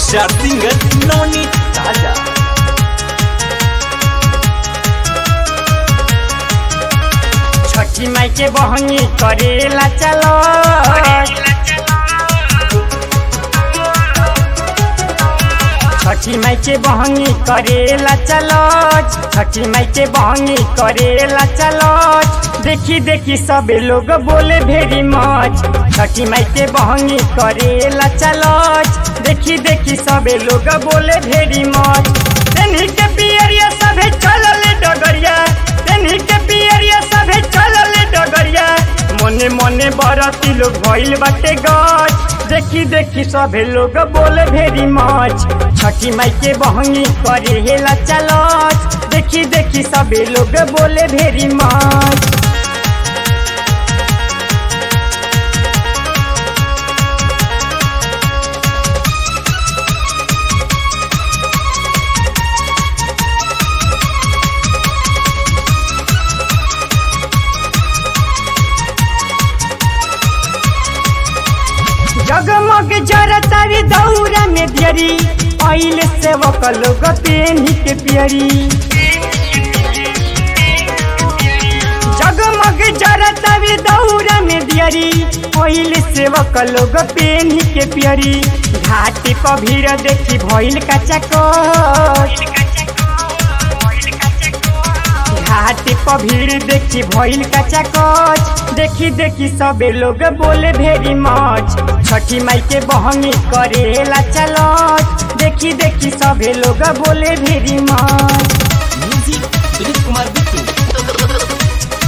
star singer Navneet ताजा छठी माई के बहनी करेला चलो छठी माई के बहनी करेला चलो छठी माई के बहनी करेला चलो देखी देखी सबे लोग बोले भेरी मच छठी माई के बहनी करेला चलो देखी देखी सबे लोग बोले भेरी मच तेन्ही के पियरिया सभे चलल डगरिया तेन्ही के पियरिया सभे चलल डगरिया मने मने बरती लोग भइल बाटे गच देखी देखी सभे लोग बोले भेरी मच छठी माई के बहनी करे हेला चलत देखी देखी सभे लोग बोले भेरी मच जगमग जरतारी दौरा में दियरी पहले से वो लोग पेनी के पियरी जगमग जरतारी दौरा में दियरी पहले से वो लोग पेनी के पियरी घाटी पर भीड़ देखी भइल कच्चा घाटी पर भीड़ देखी भइल कच्चा कच देखी देखी सबे लोग बोले भेरी मच छठी माई के बहनी करेला चलत देखी देखी सबे लोग बोले very much music Dilip Kumar Bittu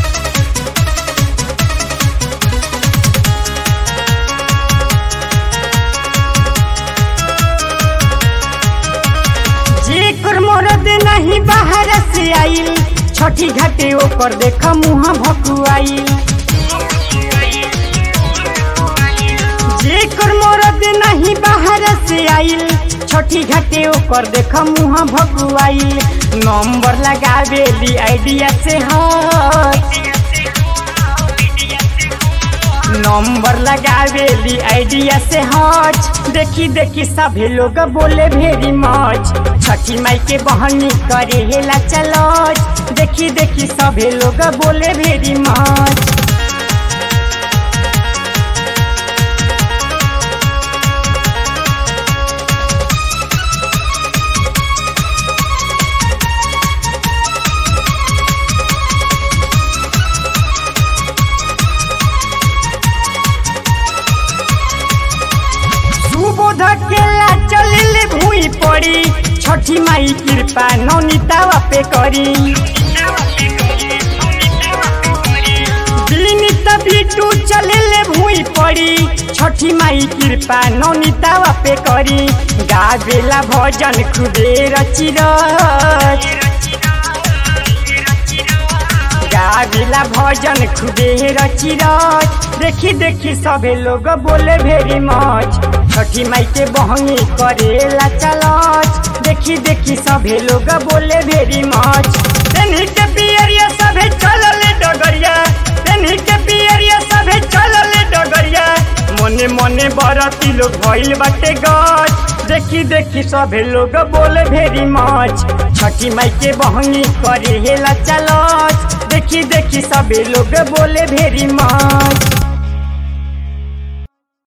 जेकर मरद नहीं बाहर से आइल छठी घाटे ओकर देख मुँह भकुआइल जेकर मरद नहीं बाहर से आइल छठी घाटे ओकर देख मुँह भकुआइल नंबर लगावेली आइडिया से हट नंबर लगावेली आइडिया से हट देखी देखी सभी लोग बोले भेरी मच छठी माई के बहनी करे हेला चलत देखी देखी सभी लोग बोले भेरी मच सुबोध केला चलिल भूई पड़ी छठी माई कृपा नौनीतावा पे करी विनीत बिटू चलिल भूई पड़ी छठी माई कृपा नौनीतावा पे करी गावेला भजन खुदे रची गाविला भजन खुदे रची रच देखी देखी सभे लोग बोले भेरी मच छठी माई के बहनी करेला चलत देखी देखी सभे लोग बोले भेरी मच तेन्ही के पियरिया सभे चलल डगरिया तेन्ही के पियरिया सभे चलल डगरिया मने मने बरती लोग भइल बाटे गच देखी देखी सभे लोग बोले भेरी मच छठी माई के बहनी करे हेला चलत देखी देखी सभे लोग बोले भेरी मच